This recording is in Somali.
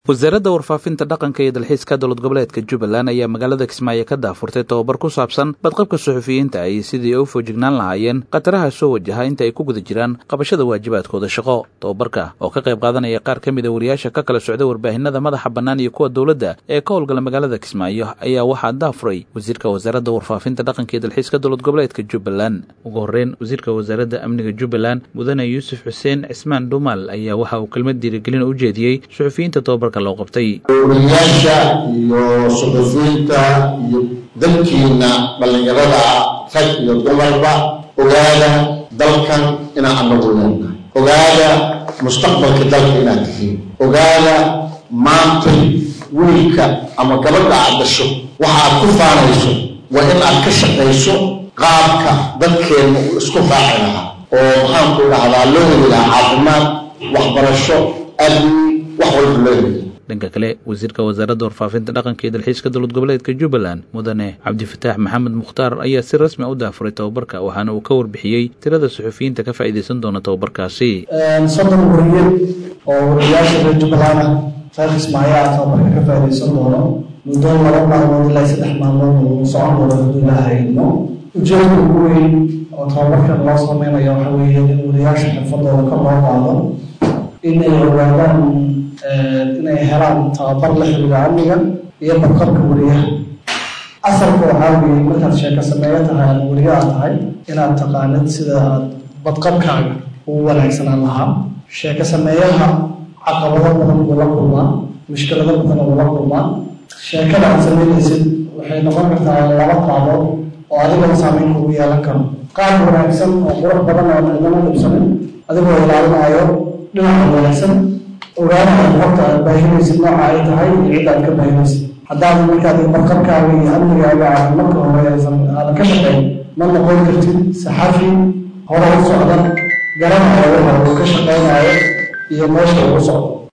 wasaaradda warfaafinta dhaqanka iyo dalxiiska dowlad goboleedka jubbaland ayaa magaalada kismaayo ka daafurtay tobabar ku saabsan badqabka suxufiyiinta ay sidii ay u foojignaan lahaayeen khataraha soo wajaha inta ay ku guda jiraan qabashada waajibaadkooda shaqo tobabarka oo ka qayb qaadanaya qaar ka mid a wariyaasha ka kala socda warbaahinada madaxa bannaan iyo kuwa dowladda ee ka howlgala magaalada kismaayo ayaa waxaa daafuray wasiirka wasaaradda warfaafinta dhaqanka iyo dalxiiska dowlad goboleedka jubbaland ugu horreyn wasiirka wasaaradda amniga jubbaland mudane yuusuf xuseen cismaan dhumaal ayaa waxa uu kelmad diirigelin u jeediyey suxufiyiinta tobabarka wariyaasha iyo suxufiyiinta iyo dalkiina dhallinyarada rag iyo dumarba ogaada dalkan inaan anagu leenahay ogaada mustaqbalka dalka inaad tihiin ogaada maantay wiilka ama gabadha aad dhasho waxa aad ku faanayso waa in aad ka shaqayso qaabka dadkeenna uu isku raaci lahaa oo maxaanku dhahdaa loo heli lahaa caafimaad waxbarasho amni dhanka kale wasiirka wasaaradda warfaafinta dhaqanka iyo dalxiiska dowlad goboleedka jubbaland mudane cabdifataax maxamed mukhtaar ayaa si rasmi u daafuray tobabarka waxaana uu ka warbixiyey tirada suxufiyiinta ka faa'iidaysan doona tobabarkaasi soddon wariye oo wariyaasha reer jubbaland ah reer kismaayo ah tobabarka ka faa'iidaysan doono muddo laba maalmood ilaa saddex maalmood uu socon doono hadduu ilaaha idmo ujeedka ugu weyn oo tobabarkan loo sameynayo waxa weeye in wariyaasha xirfadooda kor loo qaado in ay ogaadaan inay helaan tababar la xiriira amniga iyo badqabka wariyaha asalka waxaa weeye markaad sheeko sameeyo tahay aad wariyo aad tahay inaad taqaanid sida aad badqabkaaga ugu wanaagsanaan lahaa sheeko sameeyaha caqabado badan buu la kulmaa mushkilado badan buu la kulmaa sheekada aad sameynaysid waxay noqon kartaa laba qaabood oo adigoo saameyn kugu yeelan karo qaab wanaagsan oo qurux badan oo cidnama dhibsanin adigoo ilaalinayo dhinaca wanaagsan ogaanaha horta aad baahinaysid nooca ay tahay iyo cidda aad ka baahinaysid haddaad markaad badqabkaaga iyo amnigaaga aad marka hore aysan aadan ka shaqayn ma noqon kartid saxafi hore u socda garanaya waxa uu ka shaqaynayo iyo meesha uu socdo